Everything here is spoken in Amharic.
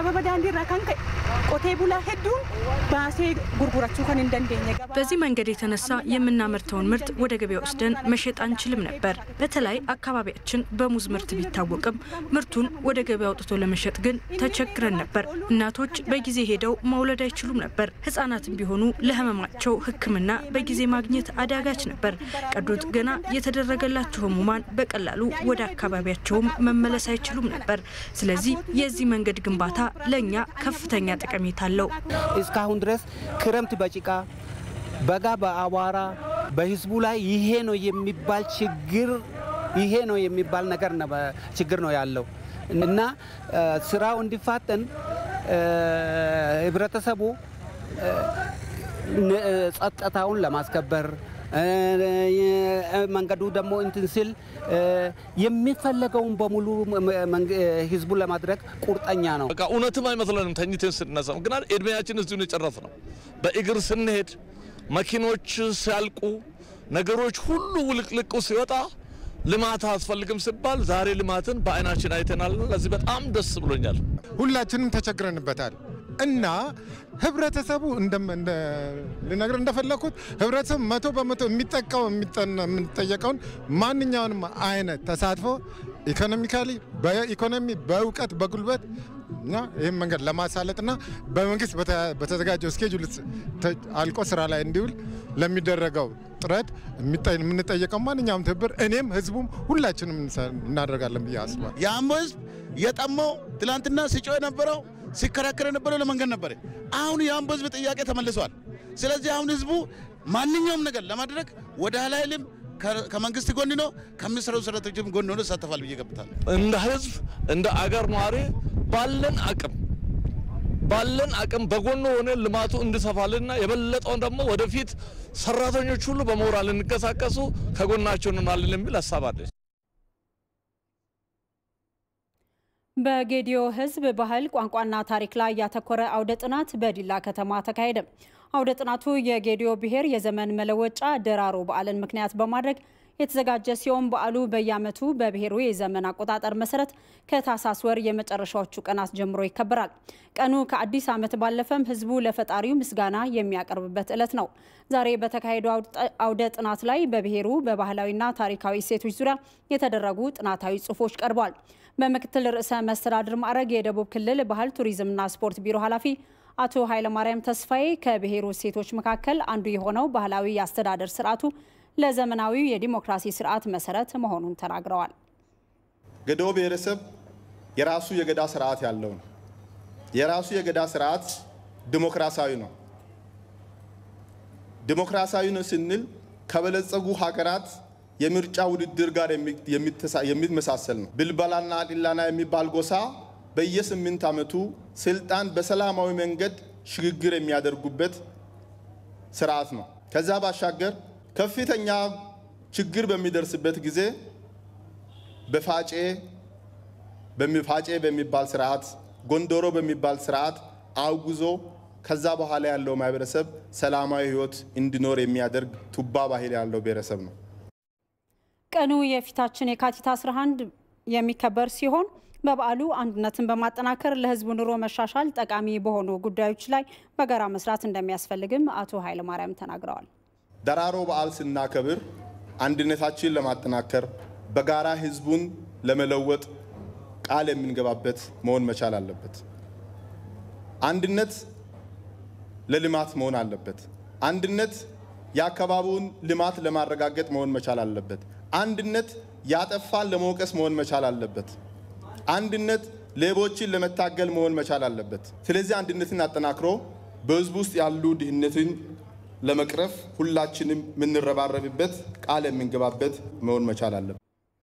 sababa daandiirraa kan ka'e qotee bulaa hedduun baasee gurgurachuu kan hin dandeenye በዚህ መንገድ የተነሳ የምናመርተውን ምርት ወደ ገበያ ወስደን መሸጥ አንችልም ነበር። በተለይ አካባቢያችን በሙዝ ምርት ቢታወቅም ምርቱን ወደ ገበያ አውጥቶ ለመሸጥ ግን ተቸግረን ነበር። እናቶች በጊዜ ሄደው መውለድ አይችሉም ነበር። ህጻናትም ቢሆኑ ለህመማቸው ሕክምና በጊዜ ማግኘት አዳጋች ነበር። ቀዶ ጥገና የተደረገላቸው ህሙማን በቀላሉ ወደ አካባቢያቸውም መመለስ አይችሉም ነበር። ስለዚህ የዚህ መንገድ ግንባታ ለእኛ ከፍተኛ ጠቀሜታ አለው። እስካሁን ድረስ ክረምት በጭቃ በጋ በአቧራ በህዝቡ ላይ ይሄ ነው የሚባል ችግር ይሄ ነው የሚባል ነገር ችግር ነው ያለው እና ስራው እንዲፋጠን ህብረተሰቡ ጸጥታውን ለማስከበር መንገዱ ደግሞ እንትን ሲል የሚፈለገውን በሙሉ ህዝቡን ለማድረግ ቁርጠኛ ነው። በቃ እውነትም አይመስለንም ተኝተን ስነሳ። ምክንያት እድሜያችን እዚሁ የጨረስ ነው። በእግር ስንሄድ መኪኖች ሲያልቁ ነገሮች ሁሉ ውልቅልቁ ሲወጣ ልማት አያስፈልግም ሲባል ዛሬ ልማትን በአይናችን አይተናል። ለዚህ በጣም ደስ ብሎኛል። ሁላችንም ተቸግረንበታል እና ህብረተሰቡ ልነግር እንደፈለግኩት ህብረተሰቡ መቶ በመቶ የሚጠቀው የምንጠየቀውን ማንኛውንም አይነት ተሳትፎ ኢኮኖሚካሊ በኢኮኖሚ በእውቀት በጉልበት እና ይህም መንገድ ለማሳለጥና በመንግስት በተዘጋጀው ስኬጁል አልቆ ስራ ላይ እንዲውል ለሚደረገው ጥረት የምንጠየቀው ማንኛውም ትብብር እኔም ህዝቡም ሁላችንም እናደርጋለን ብዬ አስባለሁ። የአምቦ ህዝብ የጠማው ትላንትና ሲጮህ የነበረው ሲከራከር የነበረው ለመንገድ ነበረ። አሁን የአምቦ ህዝብ ጥያቄ ተመልሷል። ስለዚህ አሁን ህዝቡ ማንኛውም ነገር ለማድረግ ወደ ኋላ አይልም። ከመንግስት ጎን ነው፣ ከሚሰሩ ሰራተኞችም ጎን ሆኖ ይሳተፋል ብዬ ገምታለሁ። እንደ ህዝብ እንደ አገር ነዋሪ ባለን አቅም ባለን አቅም በጎን ሆነ ልማቱ እንዲሰፋልና የበለጠውን ደግሞ ወደፊት ሰራተኞች ሁሉ በሞራል እንቀሳቀሱ ከጎናቸው እንሆናለን የሚል ሀሳብ አለ። በጌዲዮ ህዝብ ባህል ቋንቋና ታሪክ ላይ ያተኮረ አውደ ጥናት በዲላ ከተማ ተካሄደ። አውደ ጥናቱ የጌዲዮ ብሔር የዘመን መለወጫ ደራሮ በዓልን ምክንያት በማድረግ የተዘጋጀ ሲሆን በዓሉ በየዓመቱ በብሔሩ የዘመን አቆጣጠር መሰረት ከታህሳስ ወር የመጨረሻዎቹ ቀናት ጀምሮ ይከበራል። ቀኑ ከአዲስ ዓመት ባለፈም ህዝቡ ለፈጣሪው ምስጋና የሚያቀርብበት ዕለት ነው። ዛሬ በተካሄደው አውደ ጥናት ላይ በብሔሩ በባህላዊና ታሪካዊ እሴቶች ዙሪያ የተደረጉ ጥናታዊ ጽሑፎች ቀርበዋል። በምክትል ርዕሰ መስተዳድር ማዕረግ የደቡብ ክልል ባህል ቱሪዝምና ስፖርት ቢሮ ኃላፊ አቶ ኃይለማርያም ተስፋዬ ከብሔሩ እሴቶች መካከል አንዱ የሆነው ባህላዊ የአስተዳደር ስርዓቱ ለዘመናዊው የዲሞክራሲ ስርዓት መሰረት መሆኑን ተናግረዋል። ገዶ ብሔረሰብ የራሱ የገዳ ስርዓት ያለው ነው። የራሱ የገዳ ስርዓት ዲሞክራሲያዊ ነው። ዲሞክራሲያዊ ነው ስንል ከበለጸጉ ሀገራት የምርጫ ውድድር ጋር የሚመሳሰል ነው። ብልበላና ዲላና የሚባል ጎሳ በየስምንት ዓመቱ ስልጣን በሰላማዊ መንገድ ሽግግር የሚያደርጉበት ስርዓት ነው። ከዛ ባሻገር ከፍተኛ ችግር በሚደርስበት ጊዜ በፋጬ በሚፋጬ በሚባል ስርዓት ጎንደሮ በሚባል ስርዓት አውግዞ ከዛ በኋላ ያለው ማህበረሰብ ሰላማዊ ህይወት እንዲኖር የሚያደርግ ቱባ ባህል ያለው ብሔረሰብ ነው። ቀኑ የፊታችን የካቲት 11 የሚከበር ሲሆን በበዓሉ አንድነትን በማጠናከር ለህዝቡ ኑሮ መሻሻል ጠቃሚ በሆኑ ጉዳዮች ላይ በጋራ መስራት እንደሚያስፈልግም አቶ ኃይለማርያም ተናግረዋል። ደራሮ በዓል ስናከብር አንድነታችንን ለማጠናከር በጋራ ህዝቡን ለመለወጥ ቃል የምንገባበት መሆን መቻል አለበት። አንድነት ለልማት መሆን አለበት። አንድነት የአካባቢውን ልማት ለማረጋገጥ መሆን መቻል አለበት። አንድነት ያጠፋን ለመውቀስ መሆን መቻል አለበት። አንድነት ሌቦችን ለመታገል መሆን መቻል አለበት። ስለዚህ አንድነትን አጠናክሮ በህዝቡ ውስጥ ያሉ ድህነትን ለመቅረፍ ሁላችንም የምንረባረብበት ቃል የምንገባበት መሆን መቻል አለበት።